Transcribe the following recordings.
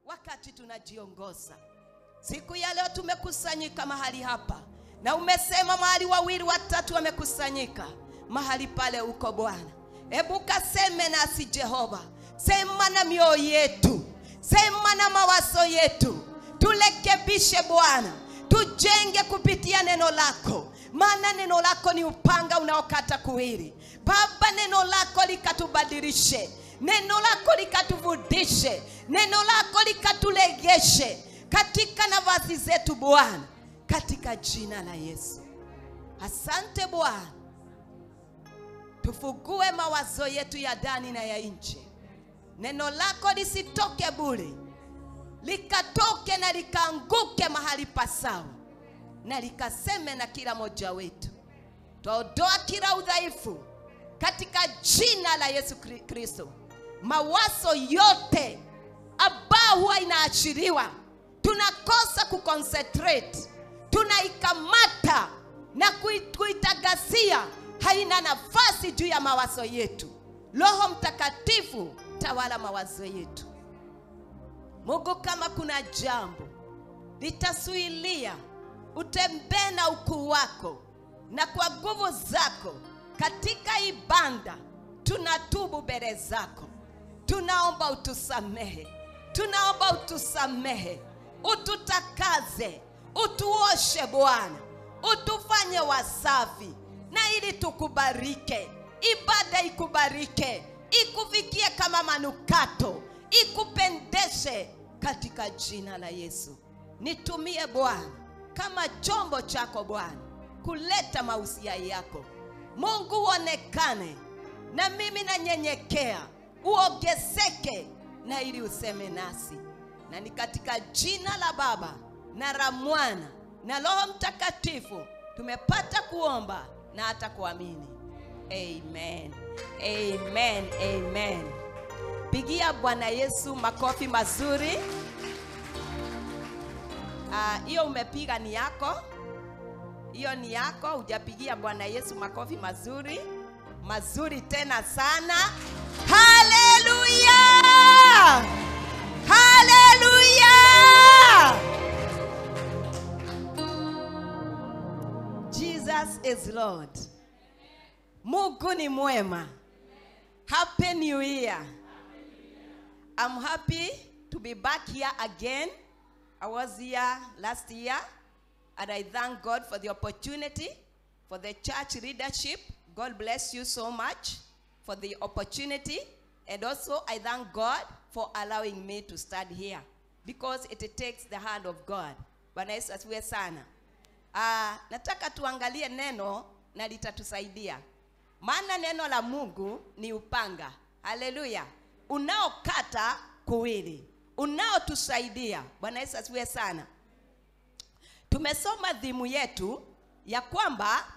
wakati tunajiongoza. Siku ya leo tumekusanyika mahali hapa, na umesema mahali wawili watatu wamekusanyika mahali pale uko Bwana. Hebu kaseme nasi Jehova, sema na mioyo yetu, sema na mawazo yetu, tulekebishe Bwana, tujenge kupitia neno lako, maana neno lako ni upanga unaokata kuwili. Baba, neno lako likatubadilishe, neno lako likatuvudishe, neno lako likatulegeshe katika nafasi zetu Bwana, katika jina la Yesu. Asante Bwana, tufugue mawazo yetu ya ndani na ya nje. Neno lako lisitoke bure, likatoke na likaanguke mahali pasawa, na likaseme na kila mmoja wetu. Twaondoa kila udhaifu katika jina la Yesu Kri- Kristo. Mawazo yote ambao huwa inaachiliwa, tunakosa kuconcentrate, tunaikamata na kui- kuitagasia, haina nafasi juu ya mawazo yetu. Roho Mtakatifu, tawala mawazo yetu. Mungu, kama kuna jambo litasuilia utembee na ukuu wako na kwa nguvu zako katika ibada, tunatubu mbele zako, tunaomba utusamehe, tunaomba utusamehe, ututakaze, utuoshe Bwana, utufanye wasafi, na ili tukubarike, ibada ikubarike, ikufikie kama manukato, ikupendeshe katika jina la Yesu. Nitumie Bwana kama chombo chako Bwana, kuleta mausia yako. Mungu uonekane, na mimi nanyenyekea, uongezeke, na ili useme nasi, na ni katika jina la Baba na la Mwana na Roho Mtakatifu tumepata kuomba na hata kuamini. Amen, amen, amen. Pigia Bwana Yesu makofi mazuri. Ah, hiyo umepiga ni yako, hiyo ni yako. Hujapigia Bwana Yesu makofi mazuri mazuri tena sana. Haleluya, haleluya! Jesus is Lord. Mungu ni mwema. Happy New Year. I'm happy to be back here again. I was here last year, and I thank God for the opportunity, for the church leadership. God bless you so much for the opportunity. And also, I thank God for allowing me to stand here because it takes the hand of God. Bwana Yesu asifiwe sana. Ah, nataka tuangalie neno na litatusaidia, maana neno la Mungu ni upanga. Haleluya, unaokata kuwili, unaotusaidia. Bwana Yesu asifiwe sana. Tumesoma dhimu yetu ya kwamba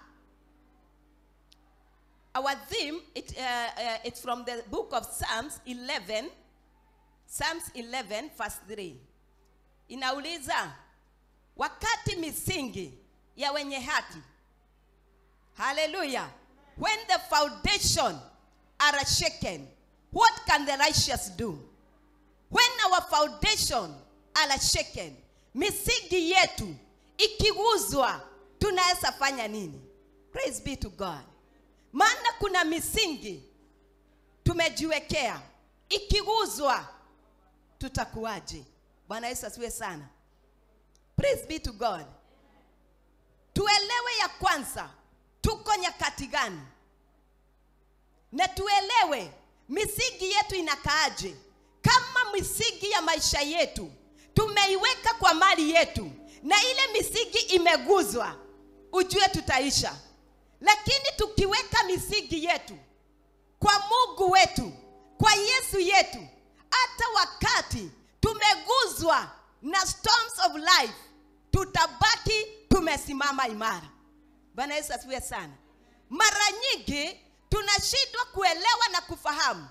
our theme it, uh, uh, it's from the book of Psalms 11 Psalms 11 verse 3 inauliza wakati misingi ya wenye haki haleluya when the foundation are shaken what can the righteous do when our foundation are shaken misingi yetu ikiguzwa tunaweza fanya nini praise be to god maana kuna misingi tumejiwekea ikiguzwa tutakuwaje bwana yesu asiwe sana praise be to god tuelewe ya kwanza tuko nyakati gani na tuelewe misingi yetu inakaaje kama misingi ya maisha yetu tumeiweka kwa mali yetu na ile misingi imeguzwa ujue tutaisha lakini tukiweka misingi yetu kwa mungu wetu kwa yesu yetu hata wakati tumeguzwa na storms of life tutabaki tumesimama imara bwana yesu asifiwe sana mara nyingi tunashindwa kuelewa na kufahamu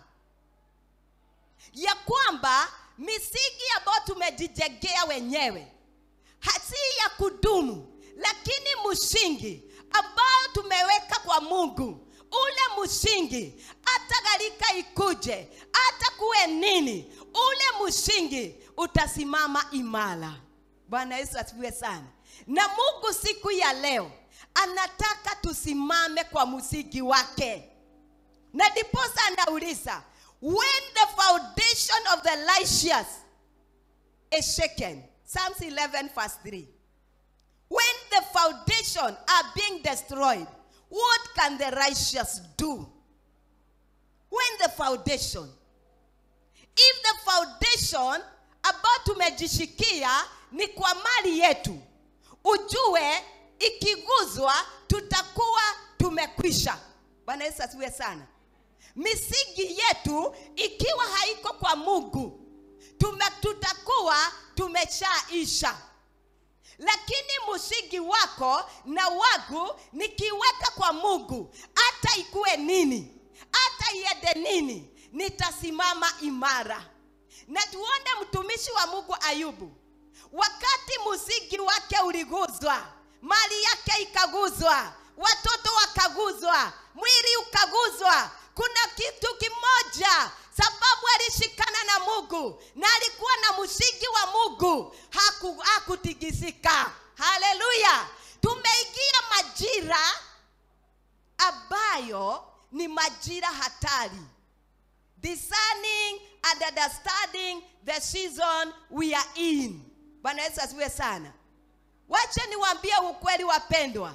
ya kwamba misingi ambayo tumejijengea wenyewe hasi ya kudumu lakini msingi ambayo tumeweka kwa mungu ule msingi hata gharika ikuje hata kuwe nini ule msingi utasimama imara bwana yesu asifiwe sana na mungu siku ya leo anataka tusimame kwa msingi wake na ndiposa anauliza when the foundation of the righteous is shaken psalms 11 verse 3 when the foundation are being destroyed what can the righteous do when the foundation if the foundation ambayo tumejishikia ni kwa mali yetu ujue ikiguzwa tutakuwa tumekwisha bwana yesu asiwe sana misingi yetu ikiwa haiko kwa mungu tume, tutakuwa tumeshaisha lakini msingi wako na wangu nikiweka kwa mungu hata ikuwe nini hata iende nini nitasimama imara na tuone mtumishi wa mungu ayubu wakati msingi wake uliguzwa mali yake ikaguzwa watoto wakaguzwa mwili ukaguzwa kuna kitu kimoja sababu alishikana na mungu na alikuwa na msingi wa mungu haku, hakutikisika haleluya tumeingia majira ambayo ni majira hatari discerning and understanding the season we are in bwana yesu asiwe sana wache niwaambie ukweli wapendwa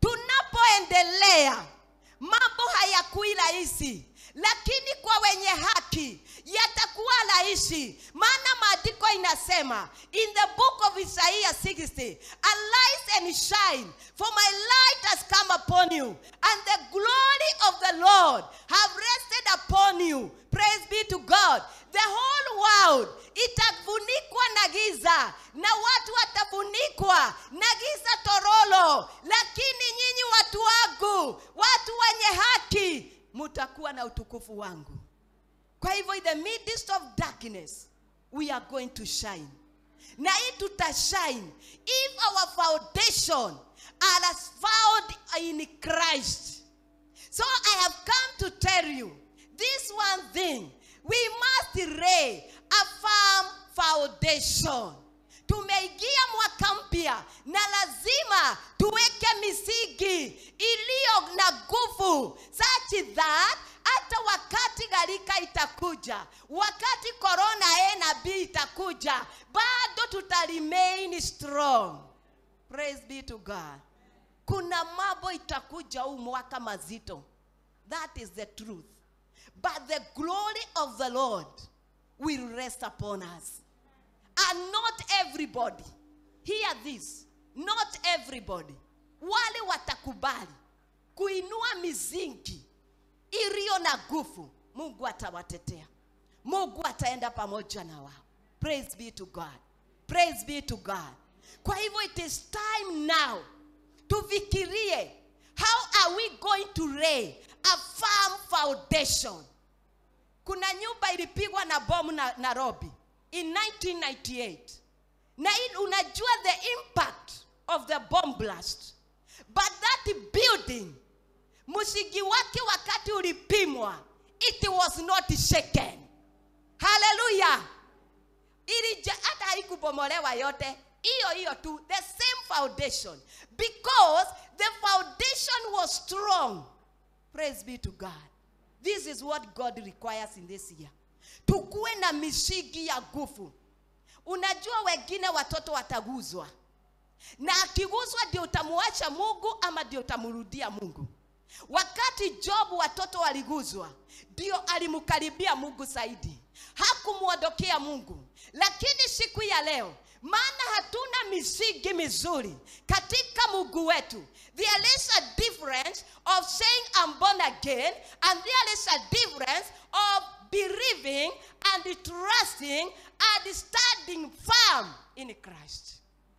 tunapoendelea mambo hayakui rahisi lakini kwa wenye haki yatakuwa rahisi maana maandiko inasema in the book of isaiah 60 arise and shine for my light has come upon you and the glory of the lord have rested upon you praise be to god the whole world itafunikwa na giza na watu watafunikwa na giza torolo lakini nyinyi watu wangu watu wenye haki mutakuwa na utukufu wangu kwa hivyo in the midst of darkness we are going to shine na hii tutashine if our foundation are found in christ so i have come to tell you this one thing we must lay a firm foundation tumeingia mwaka mpya na lazima tuweke misingi iliyo na nguvu such that hata wakati gharika itakuja wakati korona a na b itakuja bado tuta remain strong praise be to god kuna mambo itakuja huu mwaka mazito that is the truth but the glory of the lord will rest upon us and not everybody hear this not everybody wale watakubali kuinua mizingi iliyo na nguvu mungu atawatetea mungu ataenda pamoja na wao praise be to god praise be to god kwa hivyo it is time now tufikirie how are we going to lay a firm foundation kuna nyumba ilipigwa na bomu na nairobi in 1998 na hii unajua the impact of the bomb blast but that building msingi wake wakati ulipimwa it was not shaken haleluya ilija hata haikubomolewa yote hiyo hiyo tu the same foundation because the foundation was strong praise be to god this is what god requires in this year tukuwe na mishigi ya nguvu unajua wengine watoto wataguzwa na akiguzwa ndio utamuacha mungu ama ndio utamrudia mungu wakati jobu watoto waliguzwa ndio alimkaribia mungu zaidi hakumwondokea mungu lakini siku ya leo maana hatuna misingi mizuri katika mungu wetu there is a difference of saying I'm born again and there is a difference of believing and trusting and standing firm in christ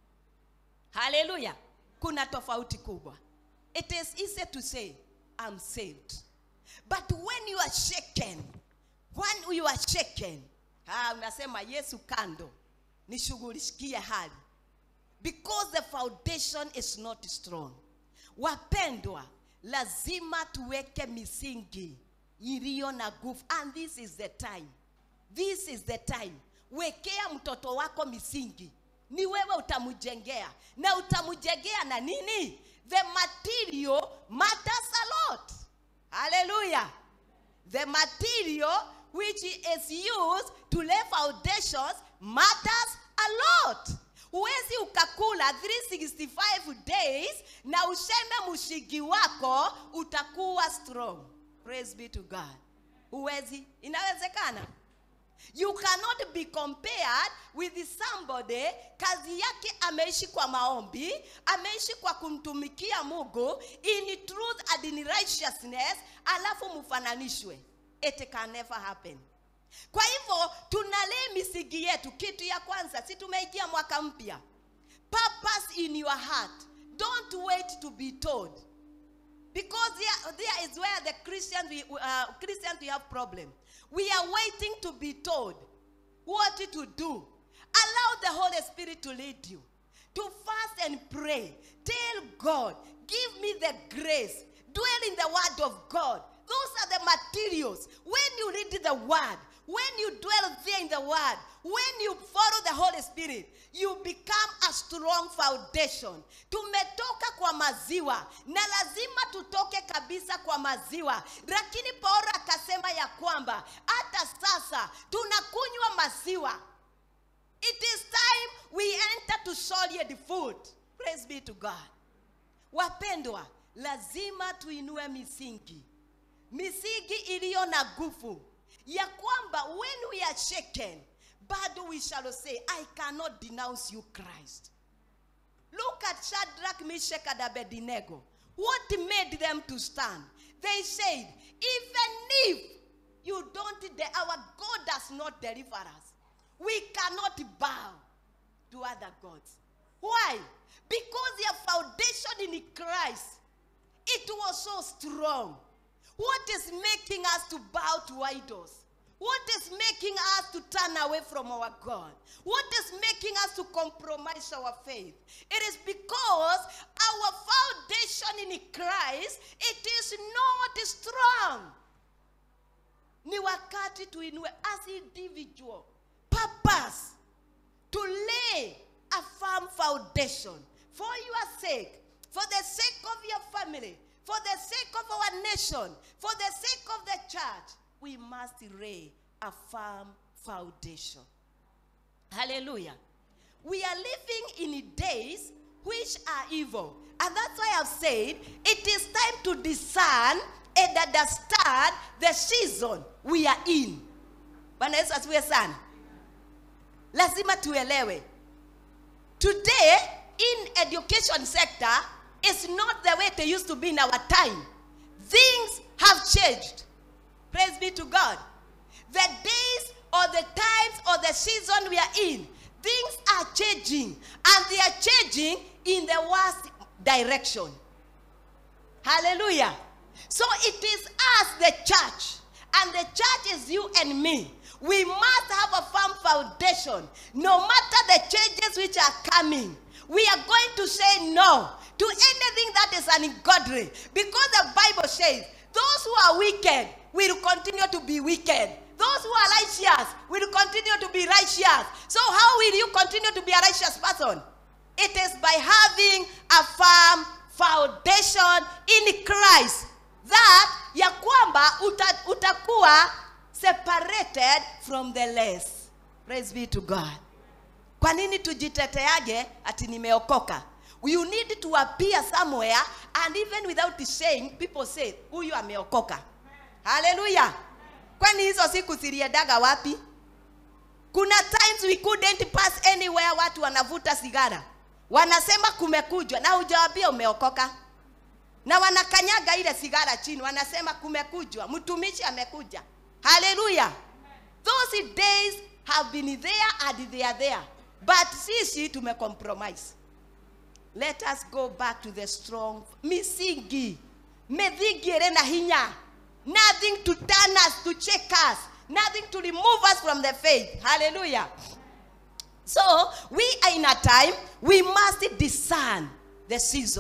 haleluya kuna tofauti kubwa it is easy to say i'm saved but when you are shaken when you are shaken ah, unasema yesu kando nishughulikie hali because the foundation is not strong wapendwa lazima tuweke misingi iliyo na nguvu and this is the time this is the time wekea mtoto wako misingi ni wewe utamjengea na utamjengea na nini the material matters a lot haleluya the material which is used to lay foundations matters a lot huwezi ukakula 365 days na useme mshigi wako utakuwa strong praise be to god huwezi inawezekana you cannot be compared with somebody kazi yake ameishi kwa maombi ameishi kwa kumtumikia mungu in truth and in righteousness alafu mfananishwe it can never happen kwa hivyo tunalee misingi yetu kitu ya kwanza si tumeingia mwaka mpya purpose in your heart don't wait to be told because there, there is where the christians we, uh, christians we have problem we are waiting to be told what to do allow the holy spirit to lead you to fast and pray tell god give me the grace dwell in the word of god those are the materials when you read the word when you dwell there in the word when you follow the holy spirit you become a strong foundation tumetoka kwa maziwa na lazima tutoke kabisa kwa maziwa lakini paulo akasema ya kwamba hata sasa tunakunywa maziwa it is time we enter to solid food praise be to god wapendwa lazima tuinue misingi misingi iliyo na nguvu ya kwamba when we are shaken bado we shall say i cannot denounce you christ look at shadrach meshach and abednego what made them to stand they said even if you don't de- our god does not deliver us we cannot bow to other gods why because their foundation in christ it was so strong what is making us to bow to idols? What is making us to turn away from our God? What is making us to compromise our faith? It is because our foundation in Christ it is not strong. Ni wakati tuinue as individual purpose to lay a firm foundation for your sake, for the sake of your family, for the sake of our nation, for the sake of the church, we must lay a firm foundation. Hallelujah. We are living in days which are evil. And that's why I've said it is time to discern and understand the season we are in. Bwana Yesu asifiwe sana. Lazima tuelewe. Today in education sector is not the way they used to be in our time. Things have changed. Praise be to God. The days or the times or the season we are in, things are changing. And they are changing in the worst direction. Hallelujah. So it is us, the church, and the church is you and me. We must have a firm foundation. No matter the changes which are coming, we are going to say no to anything that is ungodly. Because the Bible says, those who are wicked will continue to be wicked. Those who are righteous will continue to be righteous. So, how will you continue to be a righteous person? It is by having a firm foundation in Christ. That ya kwamba uta, utakuwa separated from the less. Praise be to God. Kwa nini tujiteteage ati nimeokoka? You need to appear somewhere and even without saying people say huyu ameokoka. Hallelujah. Kwani hizo siku ziliendaga wapi? Kuna times we couldn't pass anywhere watu wanavuta sigara. Wanasema kumekujwa na hujawaambia umeokoka. Na wanakanyaga ile sigara chini wanasema kumekujwa, mtumishi amekuja. Hallelujah. Those days have been there and they are there. But sisi tumecompromise. Let us go back to the strong misingi. Mithingi ĩrĩ na hinya. Nothing to turn us, to check us. Nothing to remove us from the faith. Hallelujah. So, we are in a time, we must discern the season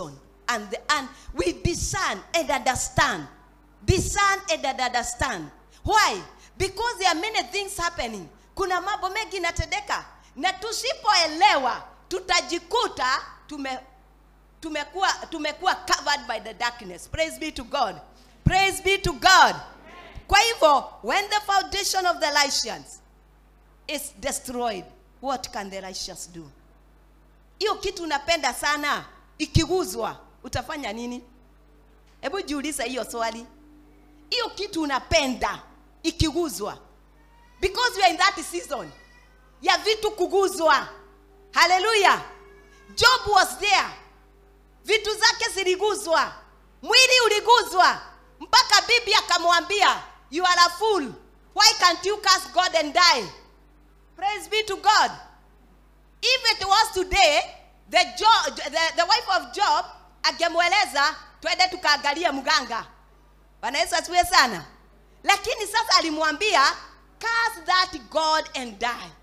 and the and we discern and understand discern and understand why because there are many things happening kuna mambo mengi inatendeka na tusipoelewa tutajikuta tume tumekuwa tumekuwa covered by the darkness praise be to god praise be to god kwa hivyo when the foundation of the righteous is destroyed what can the righteous do hiyo kitu unapenda sana ikiguzwa utafanya nini hebu jiulize hiyo swali hiyo kitu unapenda ikiguzwa because we are in that season ya vitu kuguzwa haleluya job was there vitu zake ziliguzwa mwili uliguzwa mpaka bibi akamwambia you are a fool why can't you curse god and die praise be to god if it was today the, jo, the, the wife of job angemweleza twende tukaangalie mganga bwana yesu asiwe sana lakini sasa alimwambia curse that god and die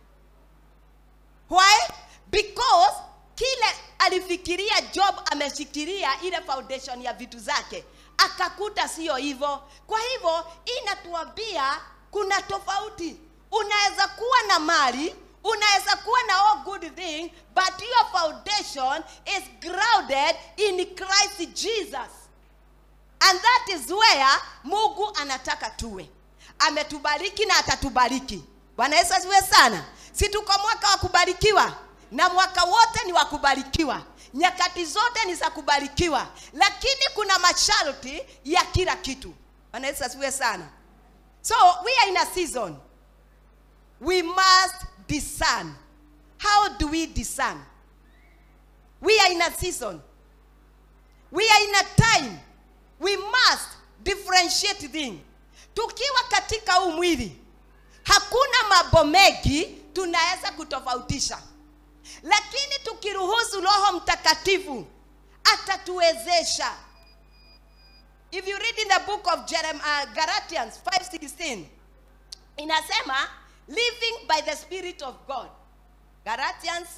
why because kile alifikiria job ameshikilia ile foundation ya vitu zake akakuta sio hivyo kwa hivyo inatuambia kuna tofauti unaweza kuwa na mali unaweza kuwa na all good thing but your foundation is grounded in christ jesus and that is where mungu anataka tuwe ametubariki na atatubariki bwana yesu asiwe sana si tuko mwaka wa kubarikiwa na mwaka wote ni wa kubarikiwa nyakati zote ni za kubarikiwa lakini kuna masharti ya kila kitu bwana yesu asiwe sana so we are in a season we must discern how do we discern we are in a season we are in a time we must differentiate things tukiwa katika huu mwili hakuna mambo mengi tunaweza kutofautisha lakini tukiruhusu roho mtakatifu atatuwezesha if you read in the book of Jerem, uh, galatians 516 inasema living by the spirit of god galatians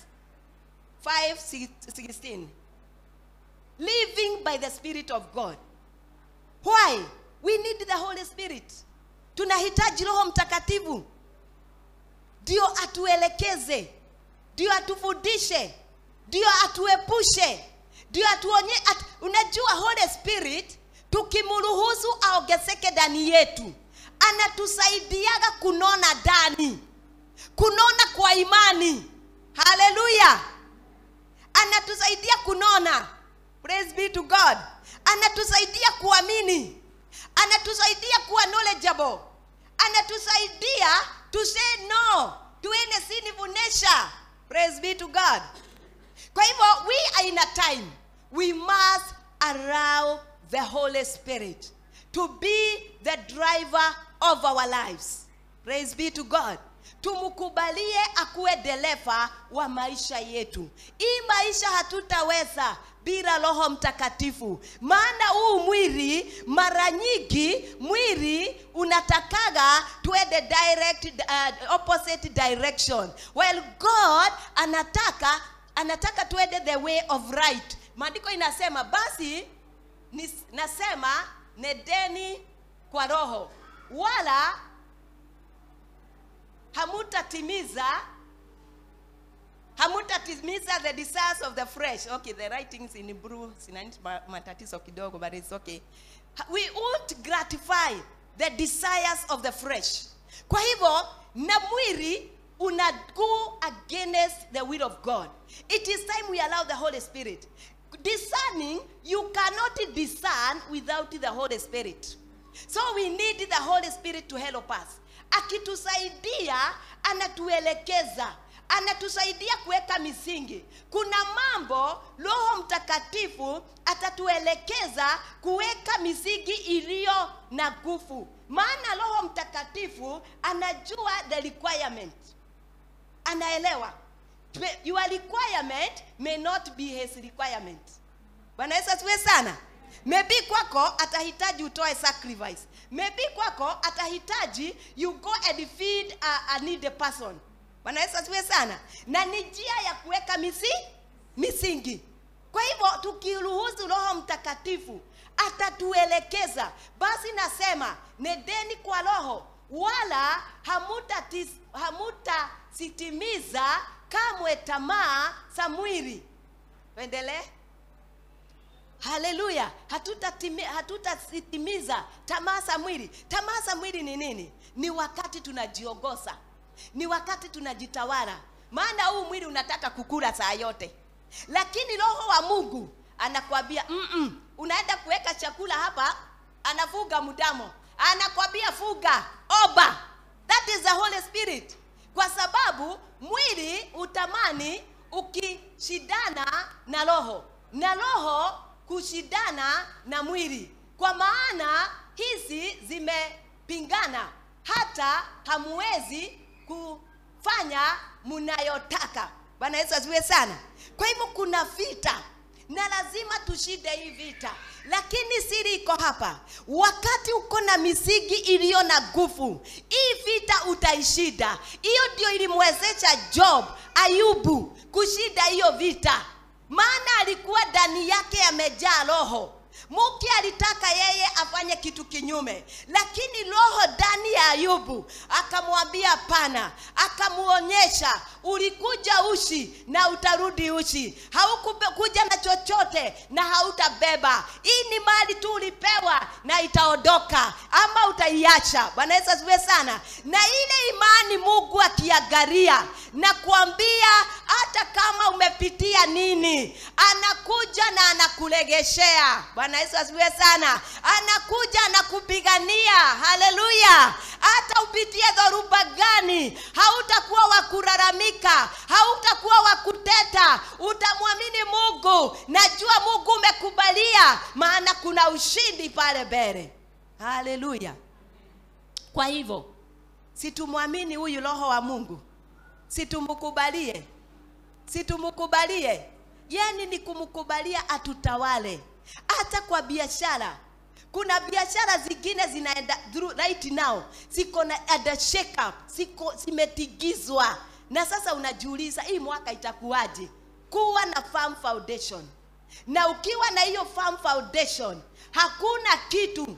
516 living by the spirit of god why we need the holy spirit tunahitaji roho mtakatifu ndio atuelekeze ndio atufundishe ndio atuepushe ndio atuonye at, unajua holy spirit tukimruhusu aongezeke ndani yetu anatusaidiaga kunona ndani kunona kwa imani haleluya anatusaidia kunona praise be to god anatusaidia kuamini anatusaidia kuwa knowledgeable anatusaidia to say no to any sinful nature praise be to god kwa hivyo we are in a time we must allow the holy spirit to be the driver of our lives praise be to god tumkubalie akuwe dereva wa maisha yetu hii maisha hatutaweza bila roho mtakatifu maana huu mwili mara nyingi mwili unatakaga tuende direct uh, opposite direction while god anataka anataka tuende the way of right maandiko inasema basi nis, nasema nedeni kwa roho wala hamutatimiza hamutatimiza the desires of the flesh okay the writings in blue sinani matatizo kidogo but it's okay we won't gratify the desires of the flesh kwa hivyo na mwili una go against the will of god it is time we allow the holy spirit discerning you cannot discern without the holy spirit so we need the holy spirit to help us akitusaidia anatuelekeza anatusaidia kuweka misingi kuna mambo roho mtakatifu atatuelekeza kuweka misingi iliyo na nguvu maana roho mtakatifu anajua the requirement anaelewa your requirement may not be his requirement bwana yesu asiwe sana maybe kwako atahitaji utoe sacrifice maybe kwako atahitaji you go and feed a, a needy person bwana yesu asiwe sana na ni njia ya kuweka misi, misingi kwa hivyo tukiruhusu roho mtakatifu atatuelekeza basi nasema nedeni kwa roho wala hamutasitimiza hamuta sitimiza kamwe tamaa za mwili endelee haleluya hatutatimiza hatuta tamaa za mwili tamaa za mwili ni nini ni wakati tunajiongoza ni wakati tunajitawala maana huu mwili unataka kukula saa yote lakini roho wa mungu anakwambia mm unaenda kuweka chakula hapa anafuga mdamo anakwambia fuga oba that is the holy spirit kwa sababu mwili utamani ukishindana na roho na roho kushindana na mwili kwa maana hizi zimepingana hata hamuwezi kufanya mnayotaka bwana yesu asiwe sana kwa hivyo kuna vita na lazima tushinde hii vita lakini siri iko hapa wakati uko na misingi iliyo na nguvu hii vita utaishinda hiyo ndio ilimwezesha job ayubu kushinda hiyo vita maana alikuwa ndani yake amejaa roho muki alitaka yeye afanye kitu kinyume lakini roho ndani ya ayubu akamwambia pana akamuonyesha ulikuja ushi na utarudi ushi haukuja na chochote na hautabeba hii ni mali tu ulipewa na itaondoka ama utaiacha bwana yesu asiwe sana na ile imani mungu akiangalia na kuambia hata kama umepitia nini anakuja na anakulegeshea bwana yesu asifiwe sana anakuja anakupigania haleluya hata upitie dhoruba gani hautakuwa wa kulalamika hautakuwa wa kuteta utamwamini mungu najua mungu umekubalia maana kuna ushindi pale mbele haleluya kwa hivyo situmwamini huyu roho wa mungu situmkubalie situmkubalie yani ni kumkubalia atutawale hata kwa biashara kuna biashara zingine zinaenda through right now ziko na ada shake up ziko zimetigizwa na sasa unajiuliza hii mwaka itakuwaje kuwa na farm foundation na ukiwa na hiyo farm foundation hakuna kitu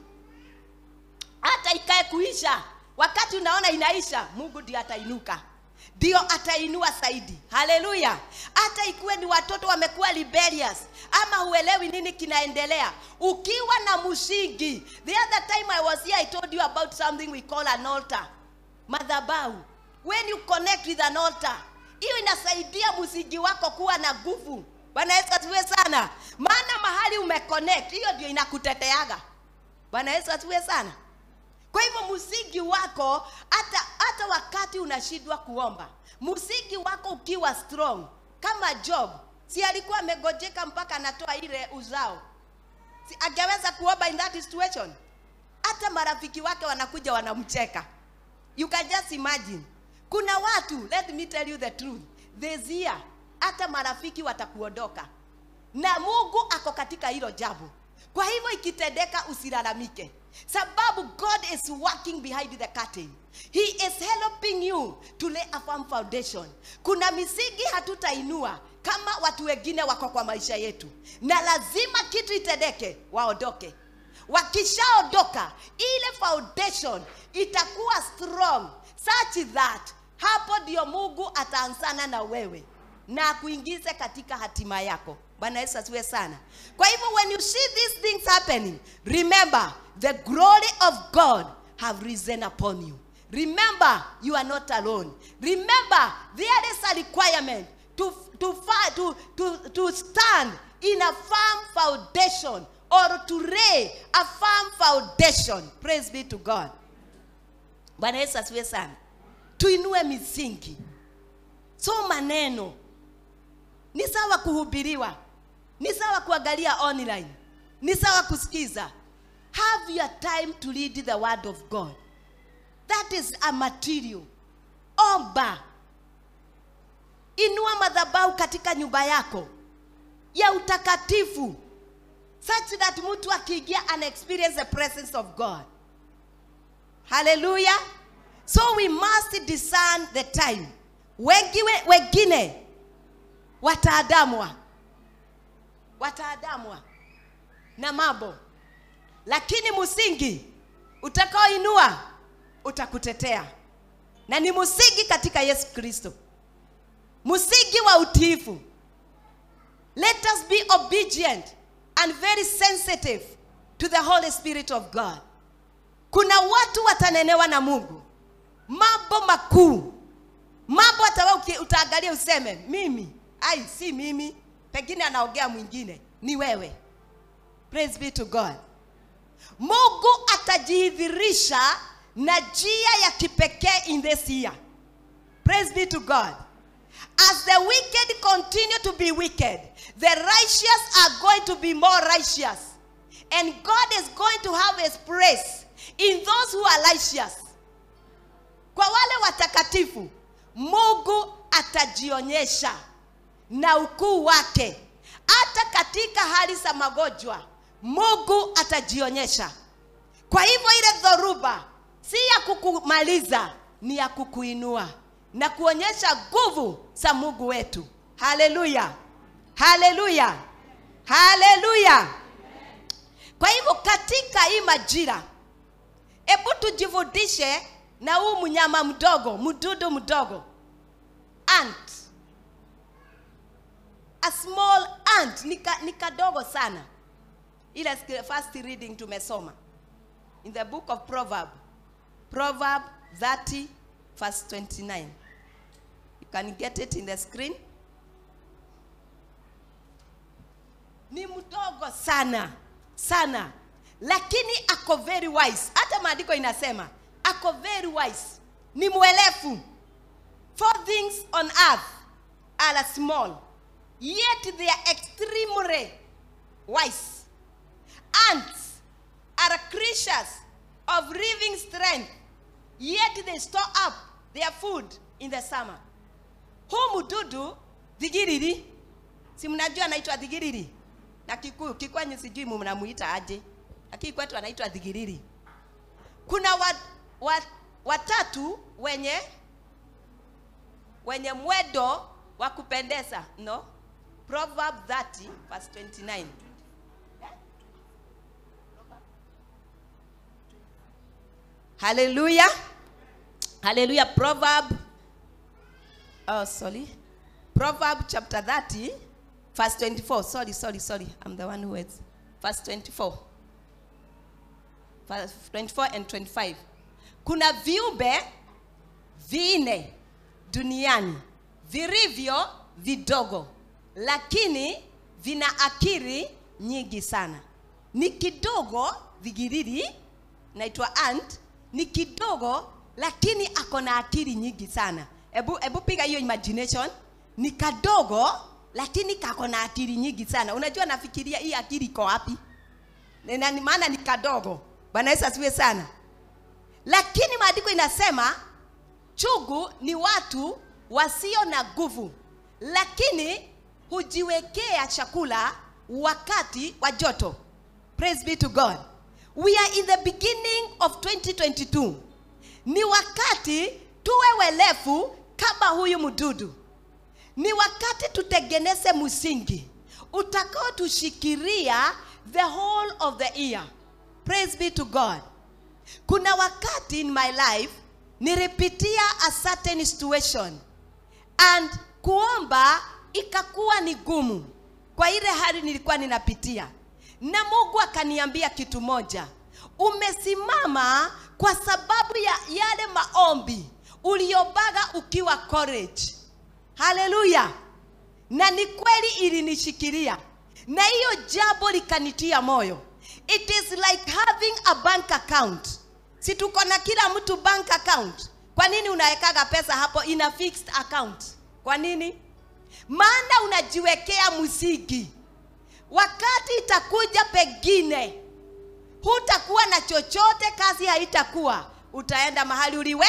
hata ikae kuisha wakati unaona inaisha mungu ndio atainuka ndio atainua zaidi haleluya hata ikuwe ni watoto wamekuwa rebellious ama huelewi nini kinaendelea ukiwa na msingi the other time i was here i told you about something we call an altar madhabahu when you connect with an altar hiyo inasaidia msingi wako kuwa na nguvu bwana yesu asiwe sana maana mahali umeconnect hiyo ndio inakuteteaga bwana yesu asiwe sana kwa hivyo msingi wako hata hata wakati unashindwa kuomba msingi wako ukiwa strong kama job si alikuwa amegojeka mpaka anatoa ile uzao si angeweza kuomba in that situation hata marafiki wake wanakuja wanamcheka you can just imagine kuna watu let me tell you the truth this year hata marafiki watakuondoka na mungu ako katika hilo jambo kwa hivyo ikitendeka usilalamike sababu god is working behind the curtain he is helping you to lay a firm foundation kuna misingi hatutainua kama watu wengine wako kwa maisha yetu na lazima kitu itendeke waondoke wakishaondoka ile foundation itakuwa strong such that hapo ndio mungu ataanzana na wewe na akuingize katika hatima yako bwana yesu asiwe sana kwa hivyo when you see these things happening remember the glory of god have risen upon you remember you are not alone remember there is a requirement to, to, fa- to, to, to stand in a firm foundation or to lay a firm foundation praise be to god bwana yesu asiwe sana tuinue misingi so maneno ni sawa kuhubiriwa ni sawa kuangalia online ni sawa kusikiza have your time to read the word of god that is a material omba inua madhabahu katika nyumba yako ya utakatifu such that mtu akiingia ana experience the presence of god haleluya so we must discern the time wengine, wengine wataadamwa wataadamwa na mambo lakini msingi utakaoinua utakutetea na ni msingi katika yesu kristo msingi wa utiifu let us be obedient and very sensitive to the holy spirit of god kuna watu watanenewa na mungu mambo makuu mambo hata wewe uki- utaangalia useme mimi ai si mimi pengine anaongea mwingine ni wewe praise be to god mungu atajidhirisha na njia ya kipekee in this year praise be to god as the wicked continue to be wicked the righteous are going to be more righteous and god is going to have his praise in those who are righteous kwa wale watakatifu mungu atajionyesha na ukuu wake hata katika hali za magonjwa mungu atajionyesha kwa hivyo ile dhoruba si ya kukumaliza ni ya kukuinua na kuonyesha nguvu za mungu wetu haleluya haleluya haleluya kwa hivyo katika hii majira hebu tujifundishe na huu mnyama mdogo mdudu mdogo ant a small ant ni ka- ni kadogo sana ile sk- first reading tumesoma in the book of proverb proverb 30 verse 29 you can get it in the screen ni mdogo sana sana lakini ako very wise hata maandiko inasema ako very wise ni mwelefu four things on earth are small yet they are extremely wise ants are creatures of living strength yet they store up their food in the summer huu mdudu dhigiriri si mnajua anaitwa dhigiriri na kikuyu kikwenyu sijui mnamuita aje lakini kwetu anaitwa dhigiriri kuna wa, wa, watatu wenye wenye mwedo wa kupendeza no proverb 30 verse 29 haleluya haleluya proverb oh sorry proverb chapter 30 verse 24 sorry sorry sorry i'm the one who is verse 24 verse 24 and 25 kuna viumbe vinne duniani vilivyo vidogo lakini vina akili nyingi sana ni kidogo vigiriri naitwa ant ni kidogo lakini ako na akili nyingi sana hebu hebu piga hiyo imagination ni kadogo lakini kako na akili nyingi sana unajua nafikiria hii akili iko wapi na ni maana ni kadogo bwana yesu asiwe sana lakini maandiko inasema chugu ni watu wasio na nguvu lakini hujiwekea chakula wakati wa joto praise be to god we are in the beginning of 2022 ni wakati tuwe welefu kama huyu mdudu ni wakati tutengeneze msingi utakaotushikiria the whole of the year praise be to god kuna wakati in my life nilipitia a certain situation and kuomba ikakuwa ni gumu kwa ile hali nilikuwa ninapitia na mungu akaniambia kitu moja umesimama kwa sababu ya yale maombi uliobaga ukiwa college haleluya na ni kweli ilinishikilia na hiyo jambo likanitia moyo it is like having a bank account si tuko na kila mtu bank account kwa nini unawekaga pesa hapo ina fixed account kwa nini maana unajiwekea msingi wakati itakuja pengine hutakuwa na chochote kazi haitakuwa utaenda mahali uliwe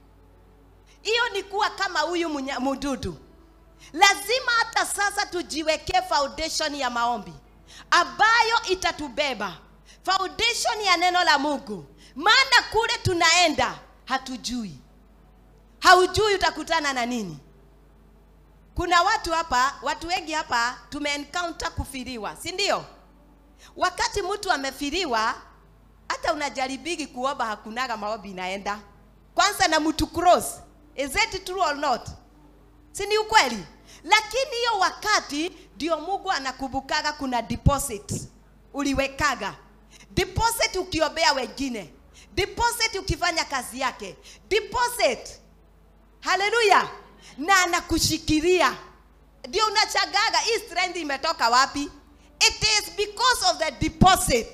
hiyo ni kuwa kama huyu munya- mdudu lazima hata sasa tujiwekee foundation ya maombi ambayo itatubeba foundation ya neno la mungu maana kule tunaenda hatujui haujui utakutana na nini kuna watu hapa watu wengi hapa tumeencounter kufiriwa si ndio wakati mtu amefiriwa hata unajaribigi kuomba hakunaga maombi inaenda kwanza na mtu cross is it true or not si ni ukweli lakini hiyo wakati ndio mungu anakumbukaga kuna deposit uliwekaga deposit ukiombea wengine deposit ukifanya kazi yake deposit haleluya na anakushikilia ndio unachagaga hii strength imetoka wapi it is because of the deposit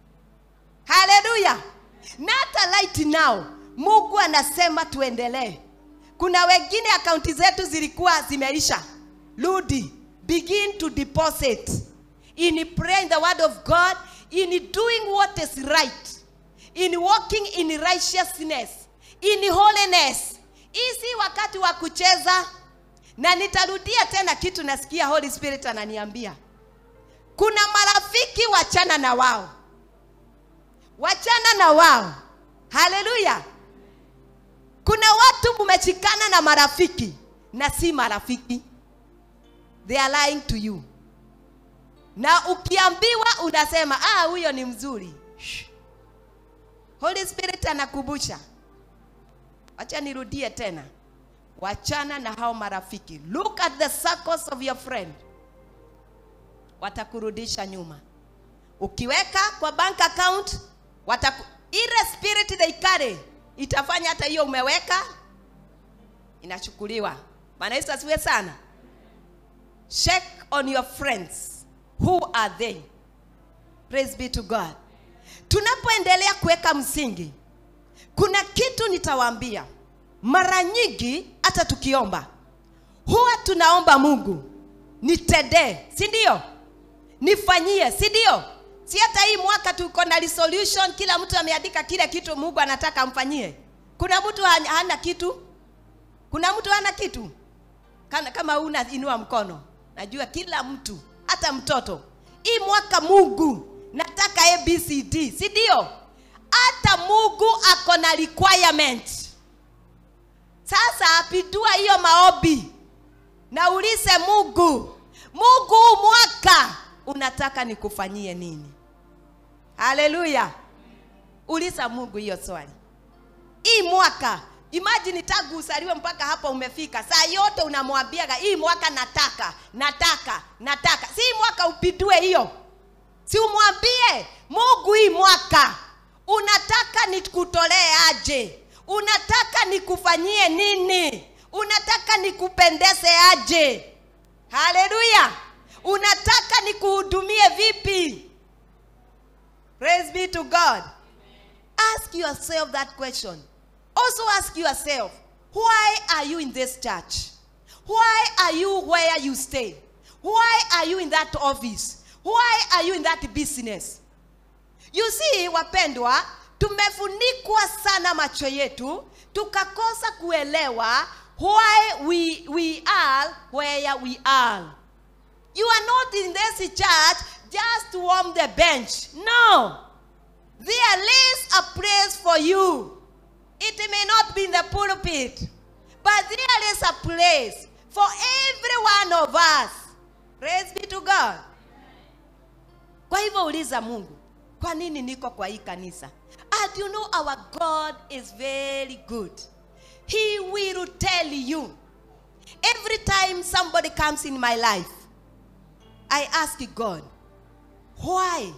haleluya na hata right now mungu anasema tuendelee kuna wengine akaunti zetu zilikuwa zimeisha rudi begin to deposit in praying the word of god in doing what is right in walking in righteousness in holiness hii si wakati wa kucheza na nitarudia tena kitu nasikia holy spirit ananiambia kuna marafiki wachana na wao wachana na wao haleluya kuna watu mmechikana na marafiki na si marafiki they are lying to you na ukiambiwa unasema ah huyo ni mzuri Shh. holy spirit anakumbusha wacha nirudie tena wachana na hao marafiki look at the circles of your friend watakurudisha nyuma ukiweka kwa bank account wataku, ile spirit they carry itafanya hata hiyo umeweka inachukuliwa maana yesu asiwe sana check on your friends who are they praise be to god tunapoendelea kuweka msingi kuna kitu nitawaambia mara nyingi hata tukiomba huwa tunaomba mungu nitendee si ndio nifanyie si ndio si hata hii mwaka tuko na resolution kila mtu ameandika kile kitu mungu anataka amfanyie kuna mtu ha- hana kitu kuna mtu hana kitu Kana, kama una inua mkono najua kila mtu hata mtoto hii mwaka mungu nataka abcd si ndio hata mungu ako na requirement sasa apindua hiyo maombi na ulize mungu mungu huu mwaka unataka nikufanyie nini haleluya uliza mungu hiyo swali hii mwaka imajini tangu usaliwe mpaka hapa umefika saa yote unamwambiaga hii mwaka nataka nataka nataka si hii mwaka upindue hiyo si umwambie mungu hii mwaka unataka nikutolee aje unataka nikufanyie nini unataka nikupendeze aje haleluya unataka nikuhudumie vipi praise be to god ask yourself that question also ask yourself why are you in this church why are you where you stay why are you in that office why are you in that business you see wapendwa tumefunikwa sana macho yetu tukakosa kuelewa why we, we are where we are you are not in this church just to warm the bench no there is a place for you it may not be in the pulpit but there is a place for every one of us praise be to god kwa hivyo uliza mungu kwa nini niko kwa hii kanisa and you know our god is very good he will tell you every time somebody comes in my life i ask god why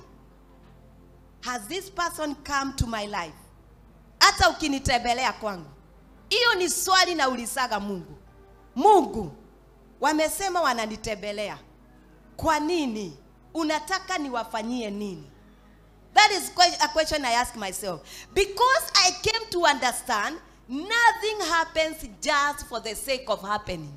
has this person come to my life hata ukinitembelea kwangu hiyo ni swali na ulisaga mungu mungu wamesema wananitembelea kwa nini unataka niwafanyie nini that is que- a question i ask myself because i came to understand nothing happens just for the sake of happening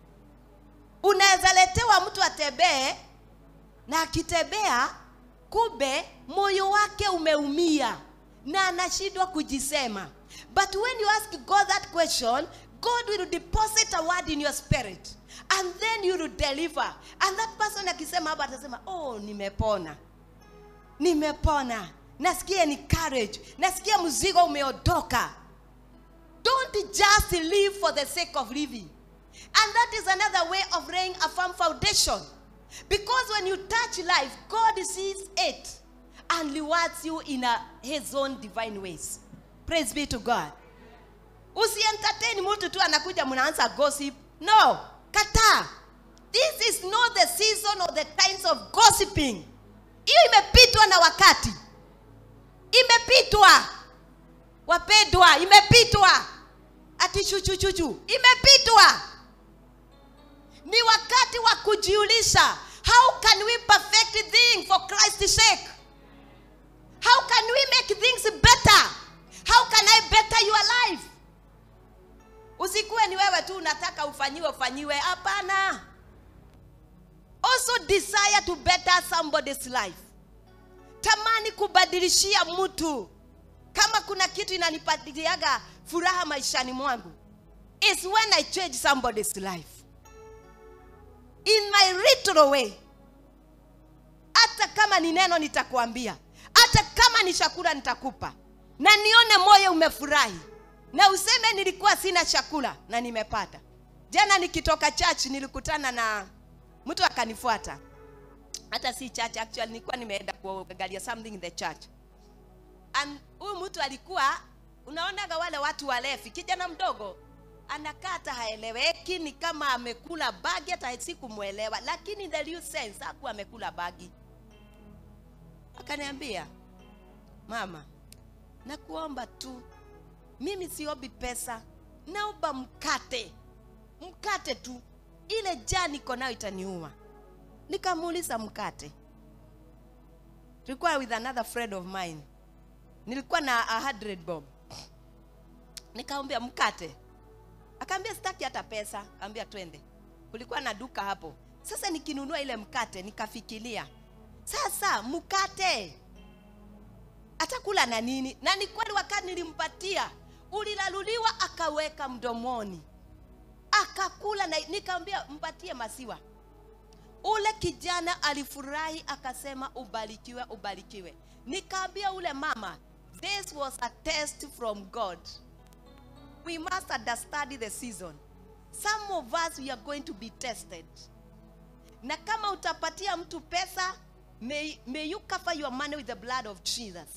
unaweza letewa mtu atembee na akitembea kumbe moyo wake umeumia na anashindwa kujisema but when you ask god that question god will deposit a word in your spirit and then you will deliver and that person akisema hapa atasema oh nimepona nimepona nasikia ni courage nasikia mzigo umeondoka don't just live for the sake of living And that is another way of laying a firm foundation. Because when you touch life, God sees it and rewards you in a, his own divine ways. Praise be to God. Usientertain mtu tu anakuja mnaanza gossip. No, kataa. This is not the season or the times of gossiping. Hiyo imepitwa na wakati. Imepitwa. Wapendwa, imepitwa. Ati chuchuchuchu. Imepitwa. Ni wakati wa kujiulisha. How can we perfect things for Christ's sake? How can we make things better? How can I better your life? Usikuwe ni wewe tu unataka ufanyiwe ufanyiwe. Hapana. Also desire to better somebody's life. Tamani kubadilishia mtu. Kama kuna kitu inanipatiliaga furaha maishani mwangu is when I change somebody's life in my little way. Hata kama ni neno nitakuambia, hata kama ni chakula nitakupa, na nione moyo umefurahi, na useme nilikuwa sina chakula na nimepata. Jana nikitoka church nilikutana na mtu akanifuata, hata si church actually, nilikuwa nimeenda kuangalia something in the church and huyu mtu alikuwa unaonaga wale watu walefi, kijana mdogo anakaa hata haeleweki, ni kama amekula bagi, hata sikumwelewa, lakini in the real sense hakuwa amekula bagi. Akaniambia, mama, nakuomba tu, mimi siombi pesa, naomba mkate, mkate tu, ile jaa niko nayo itaniuma. Nikamuuliza mkate, tulikuwa with another friend of mine, nilikuwa na a hundred bob, nikaambia mkate akaambia sitaki hata pesa akaambia twende kulikuwa na duka hapo sasa nikinunua ile mkate nikafikiria sasa mkate atakula na nini na ni kweli wakati nilimpatia ulilaluliwa akaweka mdomoni akakula na nikamwambia mpatie maziwa ule kijana alifurahi akasema ubarikiwe ubarikiwe nikaambia ule mama this was a test from god we must understand the season. Some of us we are going to be tested. Na kama utapatia mtu pesa, may, may you cover your money with the blood of Jesus.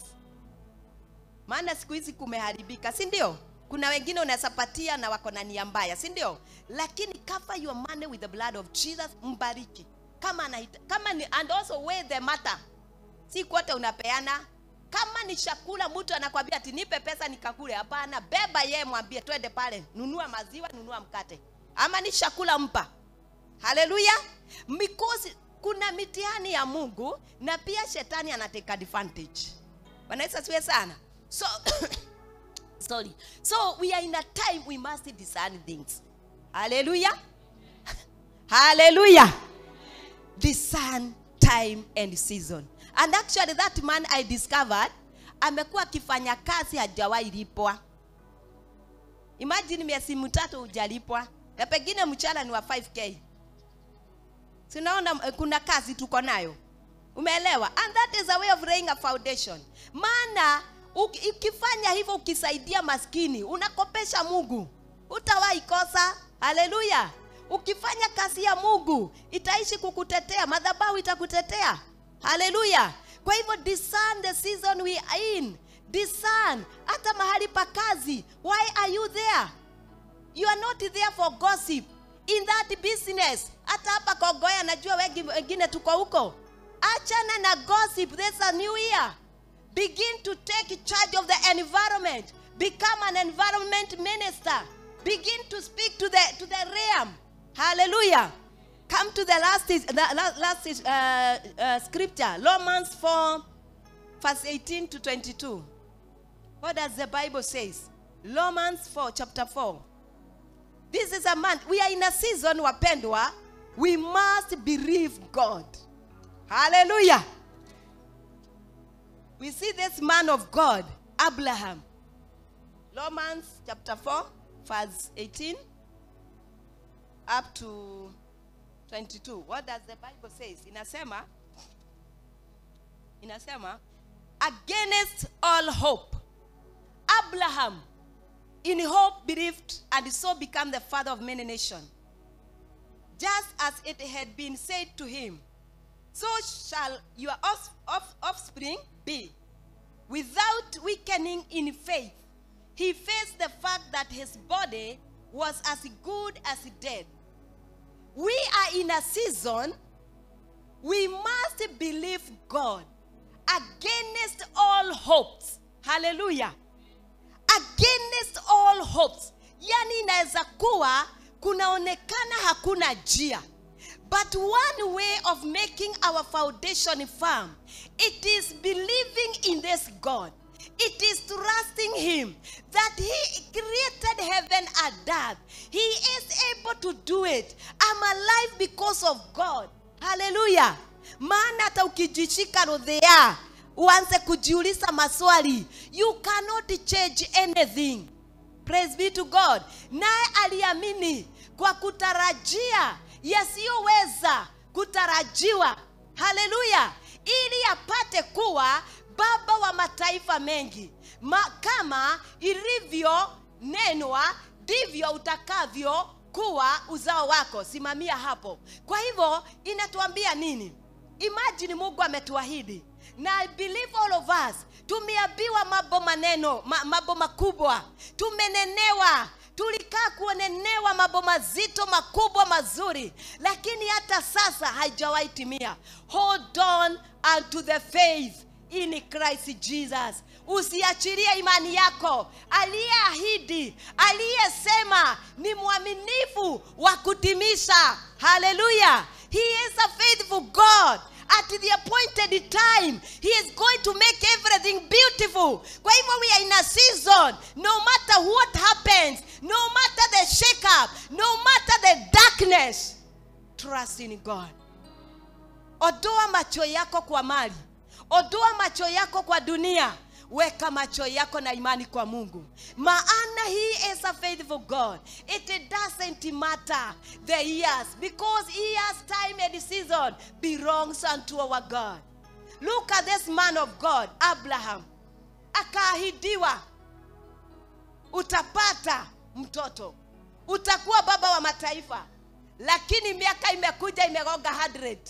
Maana siku hizi kumeharibika, si ndio? Kuna wengine unaweza patia na wako na nia mbaya, si ndio? Lakini cover your money with the blood of Jesus, mbariki. Kama anaita, kama ni, and also weigh the matter. Si kote unapeana, kama ni chakula mtu anakwambia ati nipe pesa nikakule hapana beba yeye mwambie twende pale nunua maziwa nunua mkate ama ni chakula mpa haleluya because kuna mitihani ya mungu na pia shetani anateka advantage wanaweza siwe sana so sorry so we are in a time we must discern things haleluya haleluya discern time and season and actually that man i discovered amekuwa akifanya kazi hajawahi lipwa imagine miezi mitatu hujalipwa na pengine mchana ni wa 5k sinaona kuna kazi tuko nayo umeelewa and that is a way of laying a foundation maana ukifanya hivyo ukisaidia maskini unakopesha mungu utawahi kosa haleluya ukifanya kazi ya mungu itaishi kukutetea madhabahu itakutetea haleluya kwa hivyo discern the season we are in discern hata mahali pa kazi why are you there you are not there for gossip in that business hata hapa kogoya najua wengi wengine tuko huko achana na gossip there's a new year begin to take charge of the environment become an environment minister begin to speak to the to the realm hallelujah come to the last is, the last is, uh, uh, scripture romans 4 verse 18 to 22 what does the bible says romans 4 chapter 4 this is a month we are in a season wapendwa we must believe god hallelujah we see this man of god abraham romans chapter 4 verse 18 up to 22 what does the bible says inasema inasema against all hope abraham in hope believed and so became the father of many nations just as it had been said to him, so shall your off- off- offspring be. Without weakening in faith, he faced the fact that his body was as good as dead. We are in a season, we must believe God against all hopes. Hallelujah. Against all hopes. Yani inaweza kuwa kunaonekana hakuna njia. But one way of making our foundation firm, it is believing in this God. It is trusting Him that He created heaven and earth. He is able to do it. I'm alive because of God. Hallelujah. Maana hata ukijishika rodhea uanze kujiuliza maswali, you cannot change anything. Praise be to God. Naye aliamini kwa kutarajia yasiyoweza kutarajiwa. Haleluya! Ili apate kuwa baba wa mataifa mengi. Ma, kama ilivyonenwa ndivyo utakavyo kuwa uzao wako. Simamia hapo. Kwa hivyo inatuambia nini? Imagine Mungu ametuahidi na I believe all of us tumeambiwa mambo maneno ma, mambo makubwa tumenenewa tulikaa kuonenewa mambo mazito makubwa mazuri lakini hata sasa haijawahi timia hold on unto the faith in christ jesus usiachilie imani yako aliyeahidi aliyesema ni mwaminifu wa kutimisha haleluya he is a faithful god at the appointed time he is going to make everything beautiful kwa hivyo we are in a season no matter what happens no matter the shake up no matter the darkness trust in god odoa macho yako kwa mali odoa macho yako kwa dunia weka macho yako na imani kwa mungu maana he is a faithful god it doesn't matter the years because years time and season belongs unto our god look at this man of god abraham akaahidiwa utapata mtoto utakuwa baba wa mataifa lakini miaka imekuja imegonga 100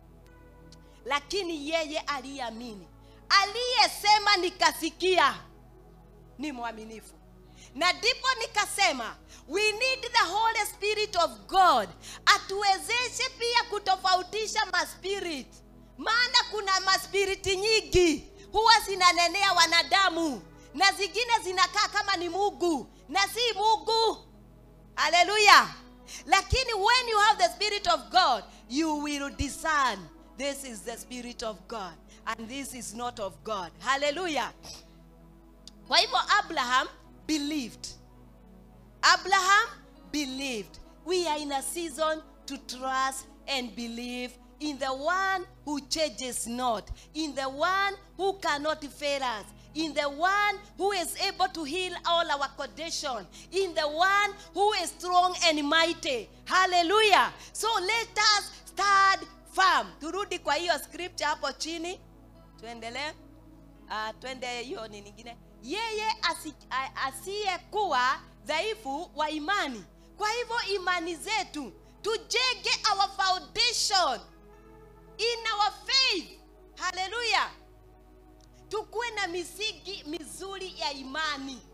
lakini yeye aliyeamini aliyesema nikasikia ni mwaminifu na ndipo nikasema we need the holy spirit of god atuwezeshe pia kutofautisha maspirit maana kuna maspiriti nyingi huwa zinanenea wanadamu na zingine zinakaa kama ni mungu na si mungu haleluya lakini when you have the spirit of god you will discern this is the spirit of god and this is not of god haleluya kwa hivyo abraham believed abraham believed we are in a season to trust and believe in the one who changes not in the one who cannot fail us in the one who is able to heal all our condition in the one who is strong and mighty hallelujah so let us stand firm turudi kwa hiyo scripture hapo chini tuendelee uh, twende hiyo ni nyingine yeye asi, a- asiyekuwa dhaifu wa imani kwa hivyo imani zetu tujenge our foundation in our faith haleluya tukuwe na misingi mizuri ya imani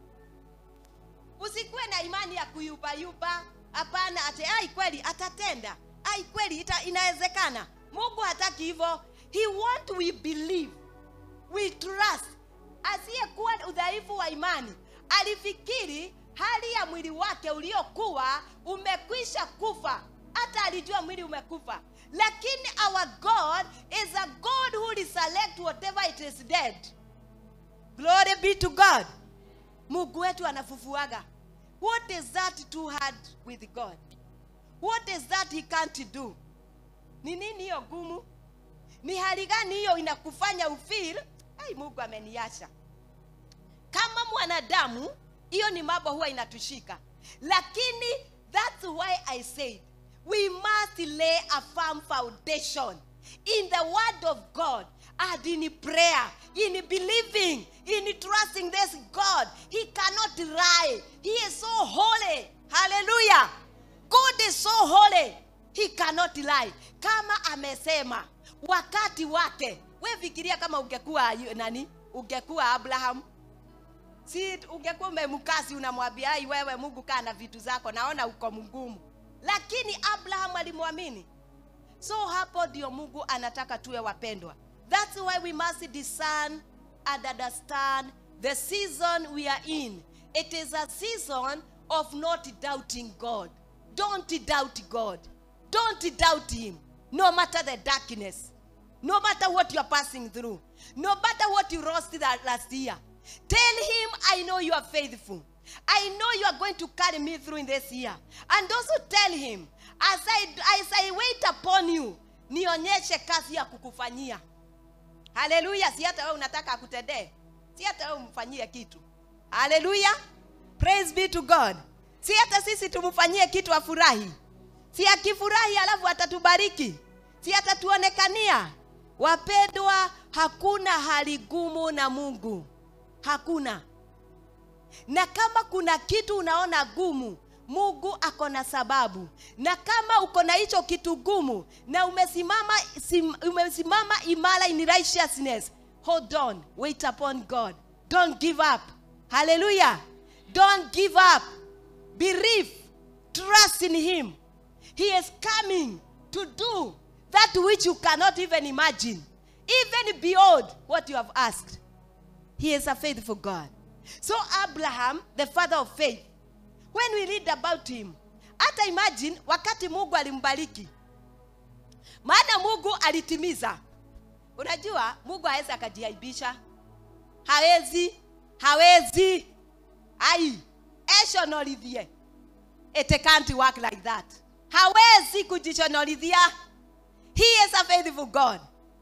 usikuwe na imani ya kuyubayuba hapana ate ai kweli atatenda ai kweli ita, inawezekana mungu hataki hivyo he want we believe we trust asiyekuwa udhaifu wa imani alifikiri hali ya mwili wake uliokuwa umekwisha kufa hata alijua mwili umekufa lakini our god is a god who resurrect whatever it is dead glory be to god mungu wetu anafufuaga what is that too hard with god what is that he can't do ni nini hiyo gumu ni hali gani hiyo inakufanya ufeel ai mungu ameniacha kama mwanadamu hiyo ni mambo huwa inatushika lakini that's why i said we must lay a firm foundation in the word of god and in prayer in believing in trusting this god he cannot lie he is so holy hallelujah god is so holy he cannot lie kama amesema wakati wake we fikiria kama ungekuwa yu- nani ungekuwa abraham si ungekuwa umemkasi unamwambia ai wewe mungu kaa na vitu zako naona uko mgumu lakini abraham alimwamini so hapo ndio mungu anataka tuwe wapendwa thats why we must discern and understand the season we are in it is a season of not doubting god don't doubt god don't doubt him no matter the darkness no matter what you are passing through no matter what you lost that last year tell him i know you are faithful i know you are going to carry me through in this year and also tell him as i, as I wait upon you nionyeshe kazi ya kukufanyia haleluya si hata wewe unataka akutendee si hata wewe umfanyie kitu haleluya praise be to god si hata sisi tumfanyie kitu afurahi si akifurahi alafu atatubariki si atatuonekania wapendwa hakuna hali gumu na mungu hakuna na kama kuna kitu unaona gumu mungu ako na sababu na kama uko na hicho kitu gumu na umesimama sim, umesimama imara in righteousness hold on wait upon god don't give up hallelujah don't give up believe trust in him he is coming to do that which you cannot even imagine even beyond what you have asked he is a faithful God. So Abraham, the father of faith, when we read about him, hata imagine wakati Mungu alimbariki, maana Mungu alitimiza. Unajua Mungu hawezi akajiaibisha, hawezi, hawezi. Ai, eshonolithie. It can't work like that. Hawezi kujishonolithia. He is a faithful God.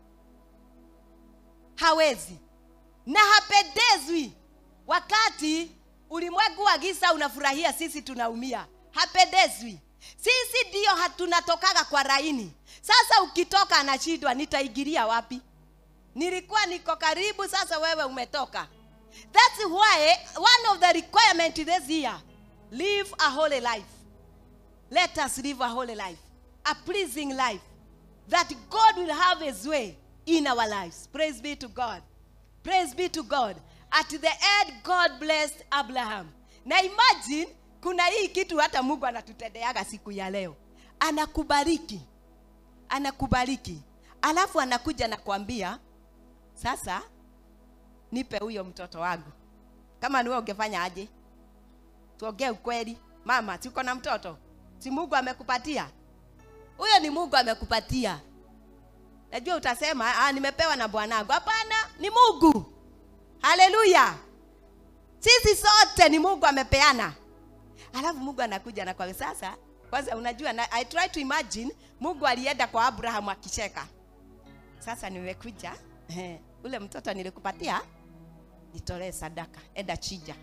Hawezi na hapendezwi wakati ulimwengu wa giza unafurahia sisi tunaumia hapendezwi sisi ndio hatunatokaga kwa laini sasa ukitoka anashindwa nitaigiria wapi nilikuwa niko karibu sasa wewe umetoka that's why one of the requirement this year live a holy life let us live a holy life a pleasing life that god will have his way in our lives praise be to god Praise be to God. At the end, God blessed Abraham. Na imagine kuna hii kitu hata Mungu anatutendeaga siku ya leo. Anakubariki. Anakubariki. Alafu anakuja na kuambia sasa nipe huyo mtoto wangu. Kama ni wewe ungefanya aje? Tuongee ukweli. Mama, si uko na mtoto? Si Mungu amekupatia? Huyo ni Mungu amekupatia. Najua utasema ah, nimepewa na bwanangu. Hapana, ni Mungu. Haleluya! Sisi sote ni Mungu amepeana. Alafu Mungu anakuja na kwa sasa, kwanza unajua na, I try to imagine Mungu alienda kwa Abraham akicheka. Sasa nimekuja eh, ule mtoto nilikupatia nitolee sadaka, enda chija.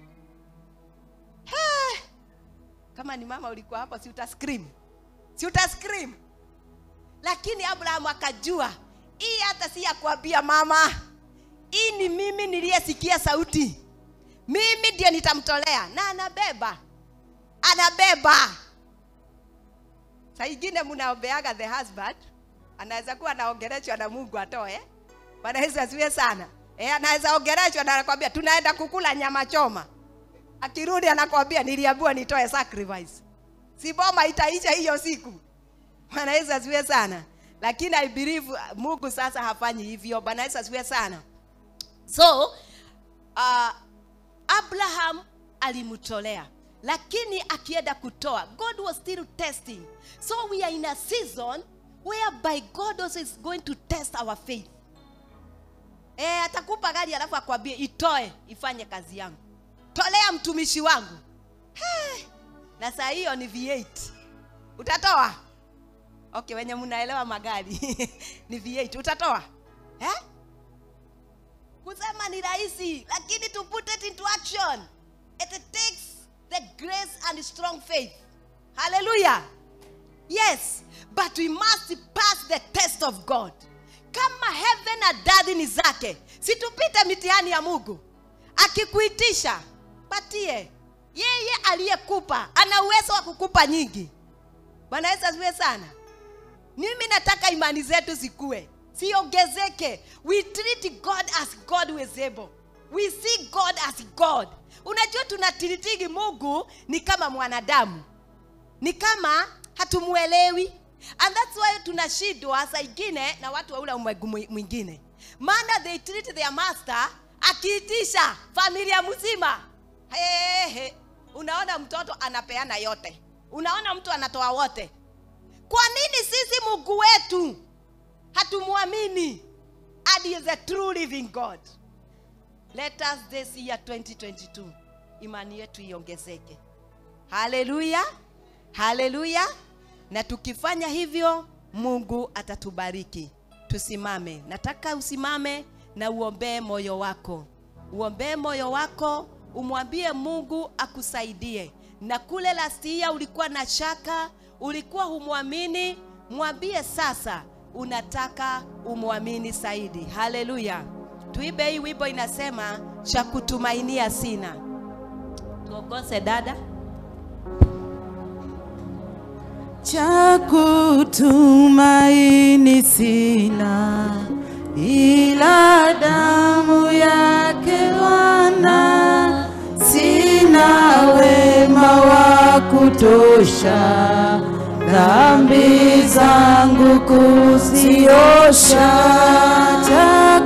Eh, Kama ni mama ulikuwa hapo, si uta scream, si uta scream lakini abrahamu akajua hii hata si ya kuambia mama hii ni mimi niliyesikia sauti mimi ndio nitamtolea na anabeba anabeba saa ingine mnaombeaga the husband anaweza kuwa anaongeleshwa na mungu atoe bwana yesu asiwe sana e, anaweza ongeleshwa na anakwambia tunaenda kukula nyama choma akirudi anakwambia niliambiwa nitoe sacrifice si boma itaisha hiyo siku Bwana Yesu asifiwe sana. Lakini I believe uh, Mungu sasa hafanyi hivyo. Bwana Yesu asifiwe sana. So uh, Abraham alimtolea lakini akienda kutoa God was still testing. So we are in a season whereby God also is going to test our faith. Eh, atakupa gari alafu akwambie itoe ifanye kazi yangu. Tolea mtumishi wangu. Hey, na saa hiyo ni V8. Utatoa? okay wenye mnaelewa magari ni V8 utatoa eh? kusema ni rahisi lakini to put it into action it takes the grace and strong faith hallelujah yes but we must pass the test of god kama heaven na dadhi ni zake situpite mitihani ya mungu akikuitisha patie yeye aliyekupa ana uwezo wa kukupa nyingi bwana yesu asifiwe sana mimi nataka imani zetu zikue siongezeke we treat god as god who is able we see god as god unajua tunatiritigi mungu ni kama mwanadamu ni kama hatumuelewi and that's why tunashindwa saa ingine na watu wa ule ulimwengu mwi- mwingine maana they treat their master akiitisha familia mzima Hehe. unaona mtoto anapeana yote unaona mtu anatoa wote kwa nini sisi mungu wetu hatumwamini and he is a true living god let us this year 2022 imani yetu iongezeke haleluya haleluya na tukifanya hivyo mungu atatubariki tusimame nataka usimame na uombee moyo wako uombee moyo wako umwambie mungu akusaidie na kule lastia ulikuwa na shaka ulikuwa humwamini mwambie sasa unataka umwamini zaidi haleluya tuibe hii wimbo inasema cha kutumainia sina tuongoze dada cha kutumaini sina ila damu yake Bwana, sina wema wa kutosha dhambi zangu kuziosha cha